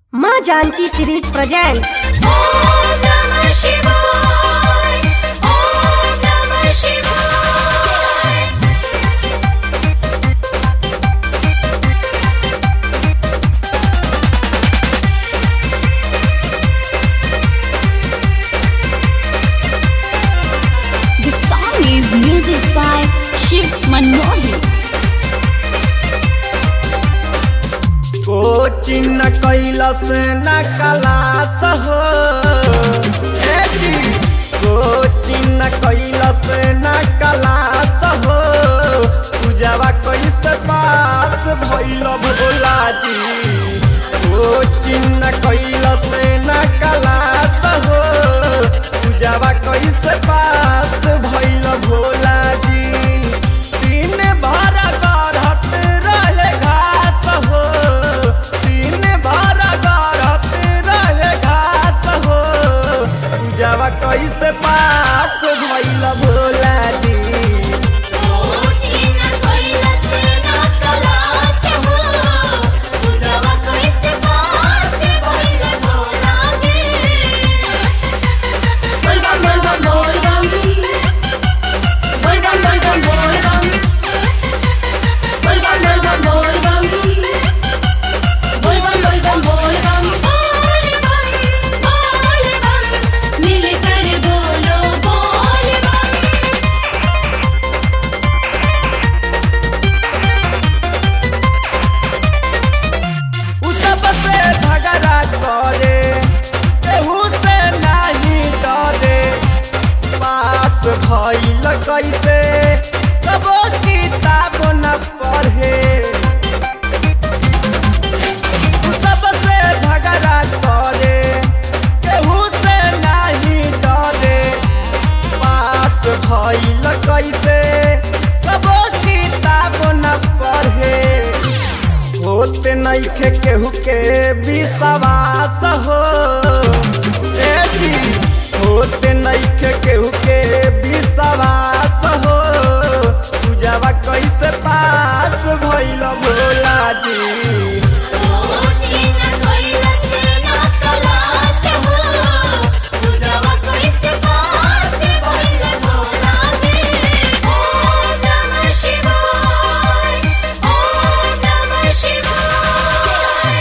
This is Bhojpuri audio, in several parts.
माँ जानकी सीरीज प्रेजेंट ओम नमः शिवाय ओम नमः शिवाय The song is music by Shiv Manohi. Coaching class न कलास हो ए जी, कोचिंग कैलस न कलास हो पूजावा कैसे पास भैल भोला जी कोचिंग कैलस न कलास हो पूजावा कैसे पास भैल भोला जी दिन भर गढ़त रहे घास हो दिन भर गढ़त रहे घास हो पूजावा कैसे पास भैल भोला जी ओचिन कैलास ना कलास हो पूजवा कैसे पास भइल भोला जी बोल बम बोल बम बोल बम बोल बम बोल बम बोल बम बोल बम बोल बम बोल बम बोल बम बोल बम बोल बम बोल बम बोल बम मिलकर बोलो बोल बम उ सबसे झगड़ा करे केहू से नहीं डरे पास भइल कैसे कबो किताब न पढ़े उ सबसे झगड़ा करे केहू से नहीं डरे पास भइल कैसे कबो किताब न पढ़े होते नइखे केहू के विश्वास हो ए जी होते नइखे केहू के विश्वास हो पूजावा कैसे पास भइल भोला जी ओचिन कैलास ना कलास हो पूजवा कैसे पास भइल भोला जी ओम नमः शिवाय ओम नमः शिवाय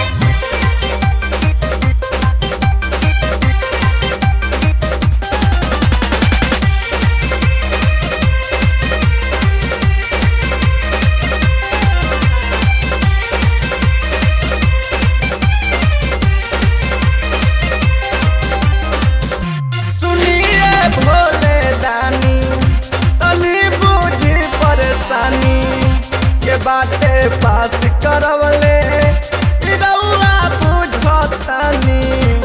सुनिए भोले दानी तनी बुझी परेशानी के बाटे पास करवले इ रउआ बुझतानी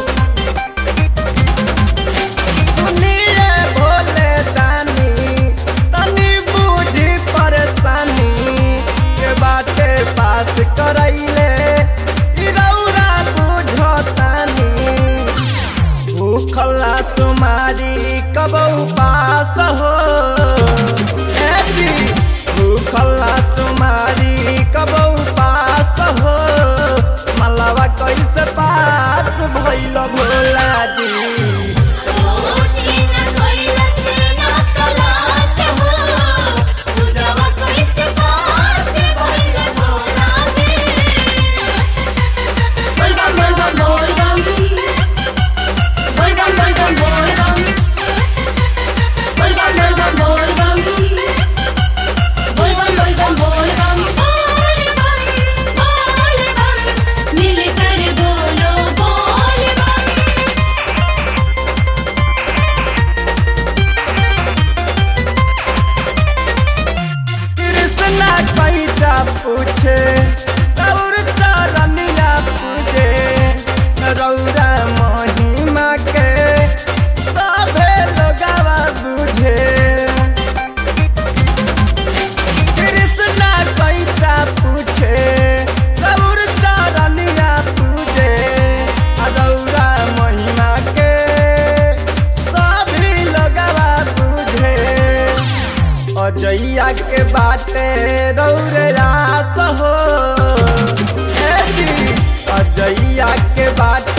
सुनिए भोले दानी तनी बुझी परेशानी के बाटे पास करैले इ रउआ बुझतानी भूखला सुमारी कब उपास हो ए जी, भूखला सुमारी कब उपास हो मलवा कैसे पास भइल भोला जी ओचिन कैलास ना कलास हो पूजवा कैसे पास भइल भोला जी बोल बम बोल बम बोल बम बोल बम बोल बम बोल बम बोल बम बोल बम बोल बम बोल बम बोल बम बोल बम बोल बम बोल बम मिलकर बोलो बोल बम कृष्णा पैसा पूछे और चरनिया पूजे रौरा महिमा के सभे लोगवा बुझे कृष्णा पैसा पूछे और चरनिया पूजे रौरा महिमा के सभी लोगवा बुझे अजैया के बाटे रौरे रास हो ए जी, अजैया के बाटे